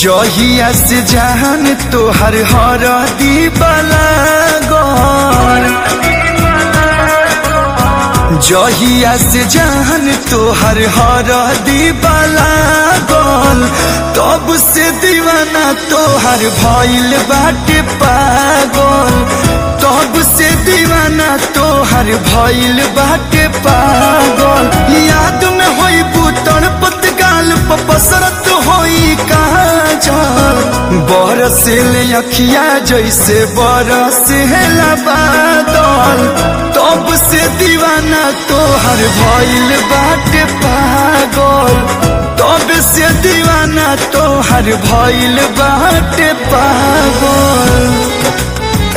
जहिया से जान तोहर हर दीवाला गौर जहिया से जान तोहर हर दीवाला गौल तब से दीवाना तोहर भइल बाटे पागल तब से दीवाना तोहर भइल बाटे पागल याद में होई बुतड़ पतगाल पसरत होई काजल बरसिल अखिया जैसे बरसिल बादल तब से दीवाना तोहर भइल बाटे पागल तब से दीवाना तोहर भइल बाटे पागल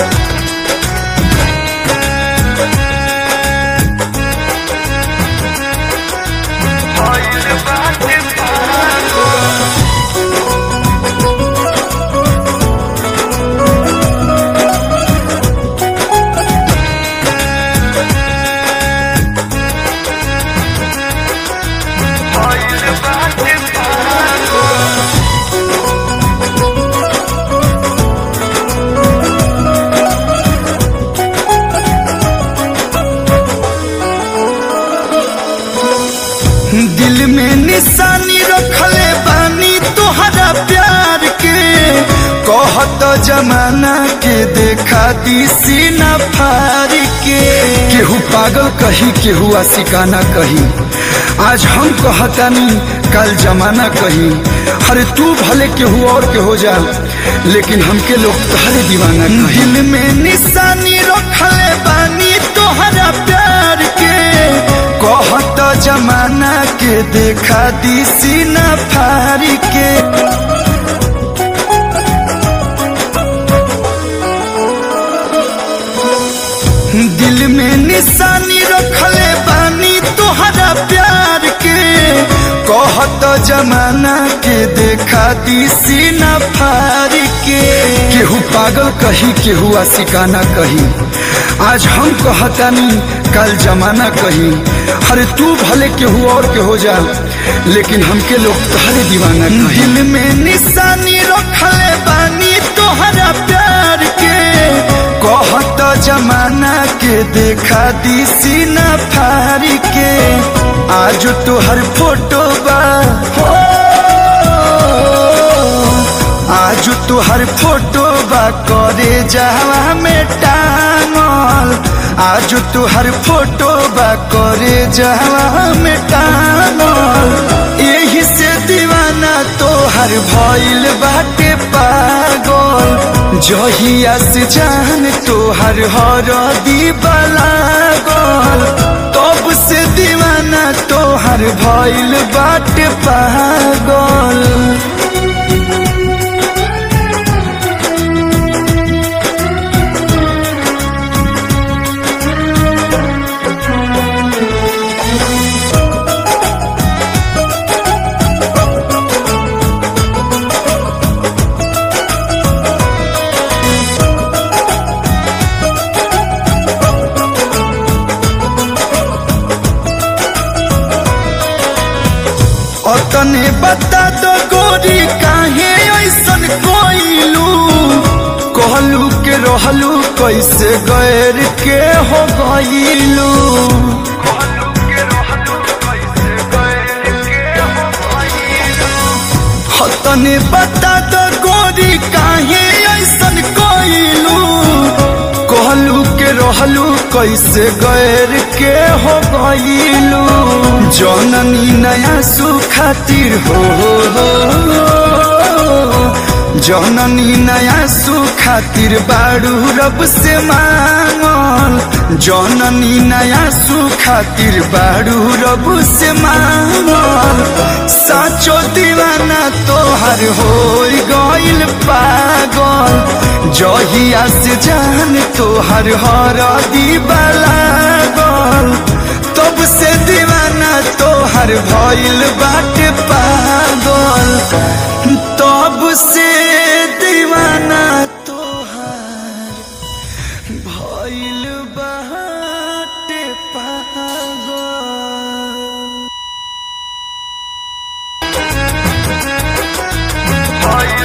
दिल में निशानी रखले बानी तोहरा प्यार के कहत जमाना के देखा दी सीना फार के केहू पागल कही केहू आशिकाना कही आज हम कहतानी कल जमाना कही अरे तू भले केहू और के हो जा लेकिन हमके लोग तहरे दीवाना कही दिल में निशानी रखले बानी तोहरा प्यार के कहत जमाना के देखा दी सीना फारी के दिल में निशानी रखले बानी तोहरा प्यार के कहत जमाना के देखा दी सीना फारी के केहू पागल कही केहू आशिकाना कही आज हम कहतानी कल जमाना कही अरे तू भले केहू और के हो जा लेकिन हमके लोग तहरे दीवाना कही दिल में निशानी रखले बानी तोहरा प्यार के कहत जमाना के देखा दी सीना फारी के आज तोहर फोटो बा हो आज तोहर फोटो बा करे जावा में टांगल आज तोहर फोटो बा करे जावा में टांगल यही से दीवाना तोहर भइल बाटे पागल जहिया से जान तोहर हर दीवाला गल तब से दीवाना तोहर भइल बाटे पागल तने बता दो गोरी काहे ऐसन कोइलू कहलू के रहलू कैसे गैर के हो गईलू तने बता दो गोरी काहे ऐसन कोइलू कहलू के रहलू कैसे गैर के हो गईलू जननी नया सुखातिर हो जननी नया सुखातिर बाड़ू रब से मांगल जननी नया सुखातिर बाड़ू रब से मांगल साचो दीवाना तोहर हो गइल पागल जहिया से जान तोहर हर दीवाला गल तब से दीवाना तोहर भइल बाटे पागल तब से दीवाना तोहर भइल बाटे पागल Are you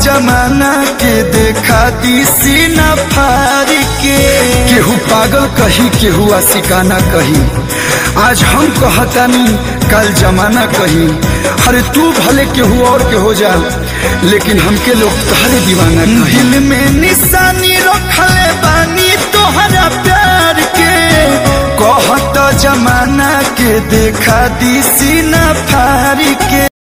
जमाना के देखा दी सीना फारी के केहू पागल कही केहू आशिकाना कही आज हम कहतानी कल जमाना कही अरे तू भले केहू और के हो जा लेकिन हमके लोग तहरे दीवाना कही दिल में निशानी रखले बानी तोहरा प्यार के कहत जमाना के देखा दी सीना फारी के